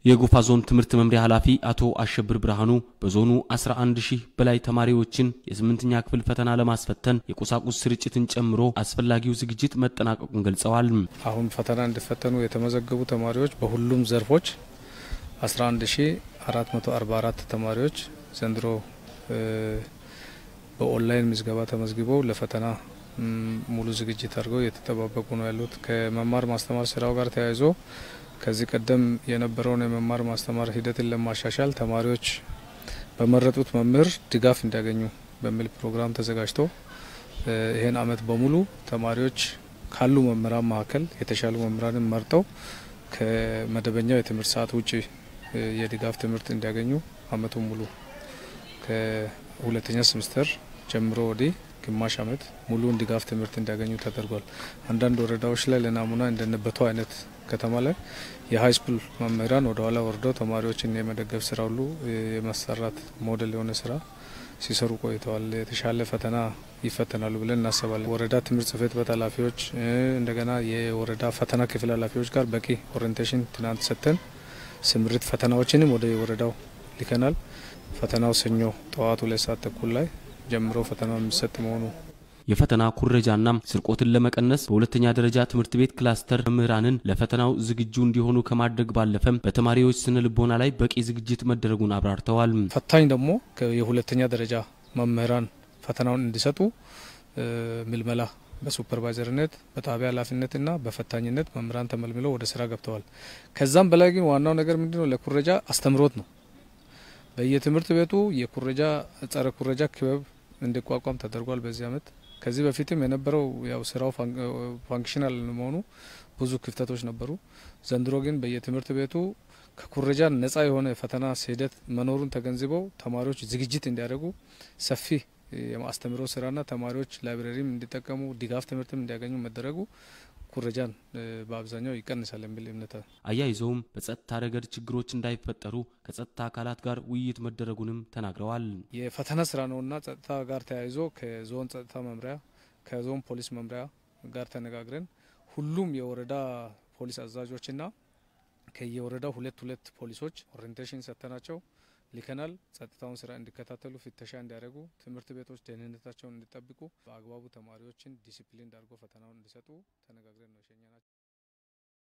የጎፋ ዞን ትምህርት መምሪያ ኃላፊ አቶ አሸብር ብርሃኑ በዞኑ 11 ሺህ በላይ ተማሪዎችን የስምንተኛ ክፍል ፈተና ለማስፈተን የቁሳቁስ ስርጭትን ጨምሮ አስፈላጊው ዝግጅት መጠናቀቁን ገልጸዋል። አሁን ፈተና እንዲፈተኑ የተመዘገቡ ተማሪዎች በሁሉም ዘርፎች 11444 ተማሪዎች ዘንድሮ በኦንላይን ምዝገባ ተመዝግበው ለፈተና ሙሉ ዝግጅት አድርገው እየተጠባበቁ ነው ያሉት። ከመማር ማስተማር ስራው ጋር ተያይዞ ከዚህ ቀደም የነበረውን የመማር ማስተማር ሂደትን ለማሻሻል ተማሪዎች በመረጡት መምህር ድጋፍ እንዲያገኙ በሚል ፕሮግራም ተዘጋጅቶ ይህን አመት በሙሉ ተማሪዎች ካሉ መምህራን መካከል የተሻሉ መምህራንን መርጠው ከመደበኛው የትምህርት ሰዓት ውጭ የድጋፍ ትምህርት እንዲያገኙ አመቱን ሙሉ ከሁለተኛ ሴምስተር ጀምሮ ወዲህ ግማሽ አመት ሙሉውን ድጋፍ ትምህርት እንዲያገኙ ተደርጓል። አንዳንድ ወረዳዎች ላይ ለናሙና እንደነበቱ አይነት ከተማ ላይ የሀይስኩል መምህራን ወደ ኋላ ወርደው ተማሪዎችን የመደገፍ ስራ ሁሉ የማሰራት ሞዴል የሆነ ስራ ሲሰሩ ቆይተዋል። የተሻለ ፈተና ይፈተናሉ ብለን እናስባለን። ወረዳ ትምህርት ጽህፈት ቤት ኃላፊዎች እንደገና የወረዳ ፈተና ክፍል ኃላፊዎች ጋር በቂ ኦሪንቴሽን ትናንት ሰጥተን ስምሪት ፈተናዎችንም ወደ ወረዳው ልከናል። ፈተናው ሰኞ ጠዋቱ ሁለት ሰዓት ተኩል ላይ ጀምሮ ፈተናው የሚሰጥ መሆኑ የፈተና ኩረጃና ስርቆትን ለመቀነስ በሁለተኛ ደረጃ ትምህርት ቤት ክላስተር መምህራንን ለፈተናው ዝግጁ እንዲሆኑ ከማድረግ ባለፈም በተማሪዎች ስነ ልቦና ላይ በቂ ዝግጅት መደረጉን አብራርተዋል። ፈታኝ ደግሞ የሁለተኛ ደረጃ መምህራን ፈተናውን እንዲሰጡ ምልመላ በሱፐርቫይዘርነት በጣቢያ ኃላፊነትና በፈታኝነት መምህራን ተመልምለው ወደ ስራ ገብተዋል። ከዛም በላይ ግን ዋናው ነገር ምንድነው? ለኩረጃ አስተምሮት ነው። በየትምህርት ቤቱ የኩረጃ ጸረ ኩረጃ ክበብ እንዲቋቋም ተደርጓል። በዚህ አመት ከዚህ በፊትም የነበረው ያው ስራው ፋንክሽናል መሆኑ ብዙ ክፍተቶች ነበሩ። ዘንድሮ ግን በየትምህርት ቤቱ ከኩረጃ ነጻ የሆነ ፈተና ሂደት መኖሩን ተገንዝበው ተማሪዎች ዝግጅት እንዲያደርጉ ሰፊ የማስተምሮ ስራና ተማሪዎች ላይብረሪም እንዲጠቀሙ ድጋፍ ትምህርትም እንዲያገኙ መደረጉ ኩረጃን በአብዛኛው ይቀንሳል የሚል እምነት አያይዘውም በጸጥታ ረገድ ችግሮች እንዳይፈጠሩ ከጸጥታ አካላት ጋር ውይይት መደረጉንም ተናግረዋል። የፈተና ስራ ነውና ጸጥታ ጋር ተያይዞ ከዞን ጸጥታ መምሪያ ከዞን ፖሊስ መምሪያ ጋር ተነጋግረን ሁሉም የወረዳ ፖሊስ አዛዦችና ከየወረዳው ሁለት ሁለት ፖሊሶች ኦሪንቴሽን ሰጥተናቸው ልከናል። ጸጥታውን ስራ እንዲከታተሉ፣ ፍተሻ እንዲያደርጉ፣ ትምህርት ቤቶች ደህንነታቸውን እንዲጠብቁ፣ በአግባቡ ተማሪዎችን ዲሲፕሊን ዳርጎ ፈተናውን እንዲሰጡ ተነጋግረን ነው የሸኘናቸው።